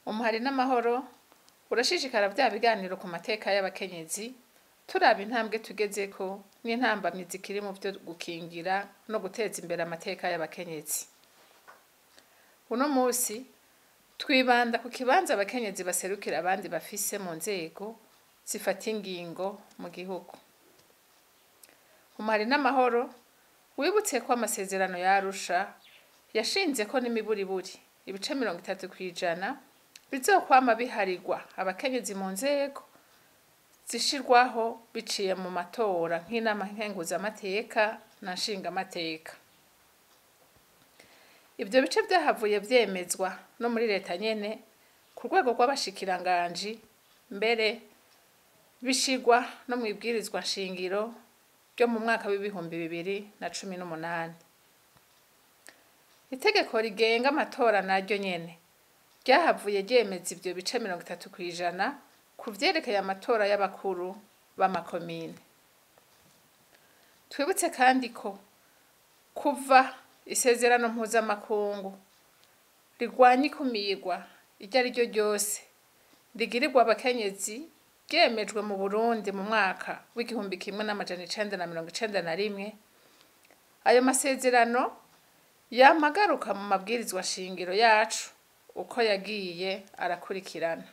umuhari n'amahoro urashishikara vya biganiro ku mateka y'abakenyezi turaba intambwe tugezeko n'intambamyi zikiri mu vyo gukingira no guteza imbere amateka y'abakenyezi uno musi twibanda ku kibanza abakenyezi baserukira abandi bafise mu nzego zifata ingingo mu gihugu umuhari n'amahoro wibutse ko amasezerano ya Arusha yashinze ko n'imiburiburi ibice mirongo itatu kw'ijana bizokwama biharirwa abakenyezi mu nzego zishirwaho biciye mu matora nk'inama nkenguzamateka na nshingamateka ivyo bice vyahavuye vyemezwa no muri leta nyene ku rwego rw'abashikiranganji mbere bishirwa no mw'ibwirizwa nshingiro ryo mu mwaka w'ibihumbi bibiri na cumi n'umunani itegeko rigenga amatora naryo nyene ryahavuye ryemeza ivyo bice mirongo itatu kw'ijana ku vyerekeye amatora y'abakuru b'amakomine twibutse kandi ko kuva isezerano mpuzamakungu rigwanya ikumirwa iryo ari ryo ryose rigirirwa abakenyezi ryemejwe mu burundi mu mwaka w'igihumbi kimwe n'amajana icenda na mirongo icenda na rimwe ayo masezerano yamagaruka mu mabwirizwa shingiro yacu uko yagiye arakurikirana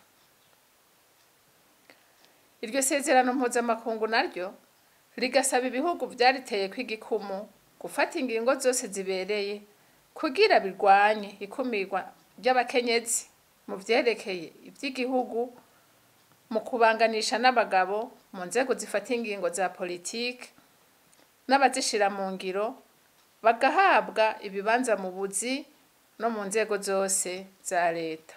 iryo sezerano mpuzamakungu naryo rigasaba ibihugu vyariteye kw'igikumu gufata ingingo zose zibereye kugira birwanye ikumirwa ry'abakenyezi mu vyerekeye ivy'igihugu mu kubanganisha n'abagabo mu nzego zifata ingingo za politike n'abazishira mu ngiro bagahabwa ibibanza mu buzi no mu nzego zose za leta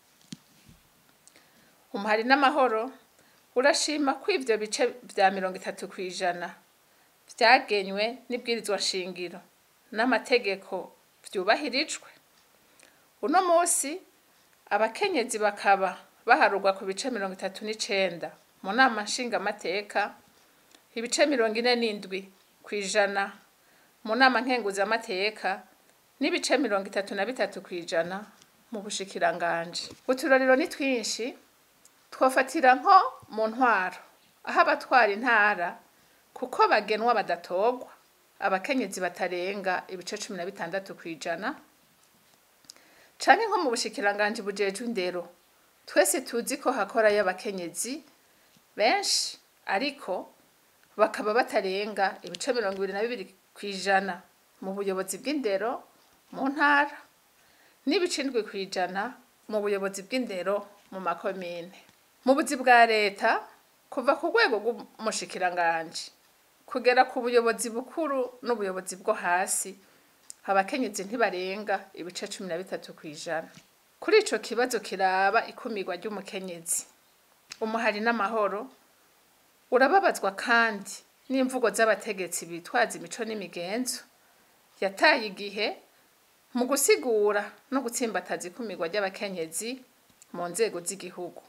umuhari n'amahoro urashima ko ivyo bice vya mirongo itatu kw'ijana vyagenywe n'ibwirizwa shingiro n'amategeko vyubahirijwe uno musi abakenyezi bakaba baharurwa ku bice mirongo itatu n'icenda mu nama nshingamateka ibice mirongo ine n'indwi kw'ijana mu nama nkenguzamateka n'ibice mirongo itatu na bitatu kw'ijana mu bushikiranganji uturorero ni twinshi twofatira nko mu ntwaro aho abatwara intara kuko bagenwa badatorwa abakenyezi batarenga ibice cumi na bitandatu kw'ijana canke nko mu bushikiranganji bujejwe indero twese tuzi ko hakorayo abakenyezi benshi ariko bakaba batarenga ibice mirongo ibiri na bibiri kw'ijana mu buyobozi bw'indero mu ntara n'ibice indwi kw'ijana mu buyobozi bw'indero mu makomine mu buzi bwa leta kuva ku rwego rw'umushikiranganji kugera ku buyobozi bukuru n'ubuyobozi bwo hasi abakenyezi ntibarenga ibice cumi na bitatu kw'ijana kuri ico kibazo kiraba ikumirwa ry'umukenyezi umuhari n'amahoro urababazwa kandi n'imvugo z'abategetsi bitwaza imico n'imigenzo yataye igihe mu gusigura no gutsimbataza ikumirwa ry'abakenyezi mu nzego z'igihugu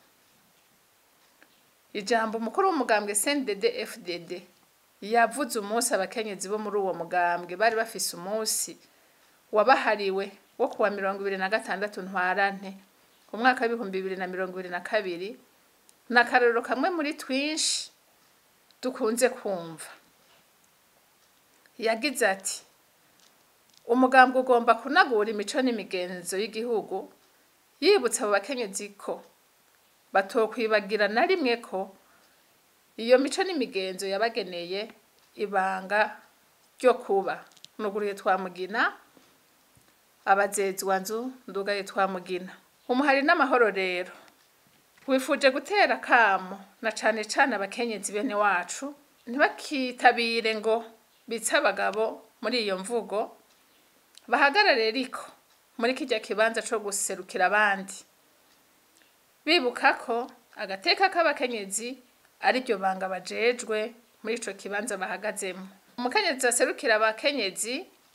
ijambo umukuru w'umugambwe CNDD FDD yavuze umunsi abakenyezi bo muri uwo mugambwe bari bafise umunsi wabahariwe wo kuwa mirongo ibiri na gatandatu ntwarante umwaka w'ibihumbi bibiri na mirongo ibiri na kabiri ni akarorero kamwe muri twinshi dukunze kumva yagize ati umugambwe ugomba kunagura imico n'imigenzo y'igihugu yibutsa abo bakenyezi ko batokwibagira na rimwe ko iyo mico n'imigenzo yabageneye ibanga ryo kuba nuguriye twamugina abazezwa nzu ndugaye twamugina umuhari n'amahoro rero wifuje gutera kamo na cane cane abakenyezi bene wacu ntibakitabire ngo bitse abagabo muri iyo mvugo bahagarare riko muri kirya kibanza co guserukira abandi bibuka ko agateka k'abakenyezi ari ryo banga bajejwe muri ico kibanza bahagazemo umukenyezi aserukira abakenyezi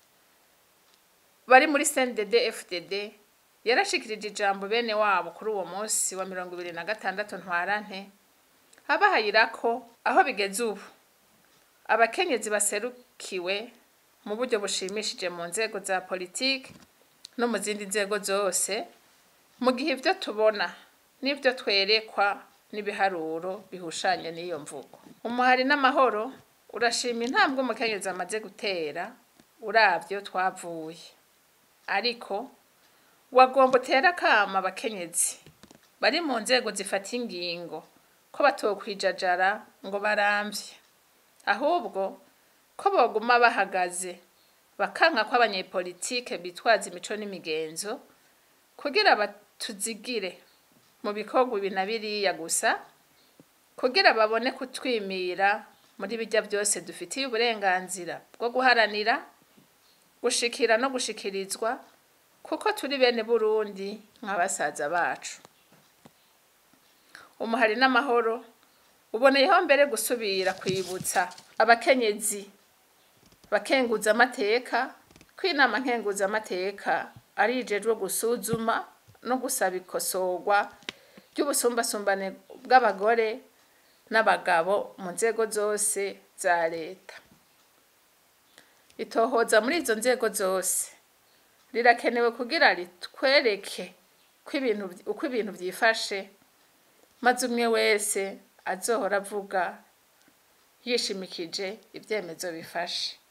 bari muri CNDD FDD yarashikirije ijambo bene wabo kuri uwo munsi wa mirongo ibiri na gatandatu ntwarante abahayira ko aho bigeze ubu abakenyezi baserukiwe mu buryo bushimishije mu nzego za politiki no mu zindi nzego zose mu gihe ivyo tubona n'ivyo twerekwa n'ibiharuro bihushanye n'iyo mvugo umuhari n'amahoro urashima intambwe umukenyezi amaze gutera uravyo twavuye ariko wagomba utera akama abakenyezi bari mu nzego zifata ingingo ko batokwijajara ngo baramvye ahubwo ko boguma bahagaze bakanka ko abanyepolitike bitwaza imico n'imigenzo kugira batuzigire mu bikorwa ibi na biriya gusa kugira babone kutwimira muri bijya byose dufitiye uburenganzira bwo guharanira gushikira no gushikirizwa kuko turi bene burundi nka basaza bacu umuhari n'amahoro uboneyeho mbere gusubira kwibutsa abakenyezi bakenguza amateka ko inama nkenguza amateka ari ijejwe gusuzuma no gusaba ikosorwa ry'ubusumbasumbane bw'abagore n'abagabo mu nzego zose za leta itohoza muri izo nzego zose rirakenewe kugira ritwereke uko ibintu byifashe maze umwe wese azohora avuga yishimikije ibyemezo bifashe